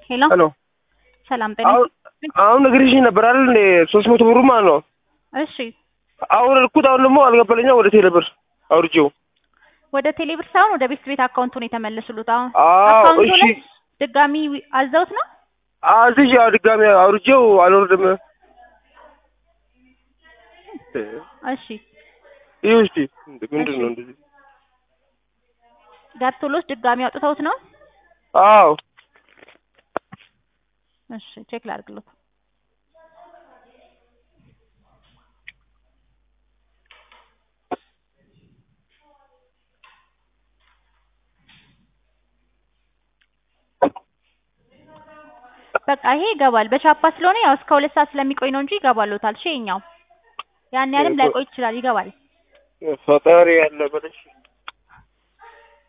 ሄሎ ሄሎ ሰላም ጤና አሁን አሁን ነግሬሽኝ ነበር አይደል እንዴ ሶስት መቶ ብሩ ማለት ነው እሺ አሁን እልኩት አሁን ደግሞ አልገባልኛ ወደ ቴሌ ብር አውርጄው ወደ ቴሌብር ሳይሆን ወደ ቤት ቤት አካውንቱ ነው የተመለሱሉት አሁን አዎ አካውንቱ እሺ ላይ ድጋሚ አዘውት ነው አዝሽ ያው ድጋሚ አውርጄው አልወርድም እሺ ይህ እስቲ ምንድን ነው እንደዚህ ገብቶሎት ድጋሚ አውጥተውት ነው አዎ እሺ ቼክ ላድርግሎት በቃ ይሄ ይገባል በቻፓ ስለሆነ ያው እስከ ሁለት ሰዓት ስለሚቆይ ነው እንጂ ይገባሎታል እሺ ይኸኛው ያን ያህልም ላይቆይ ይችላል ይገባል ፈጣሪ ያለ በለሽ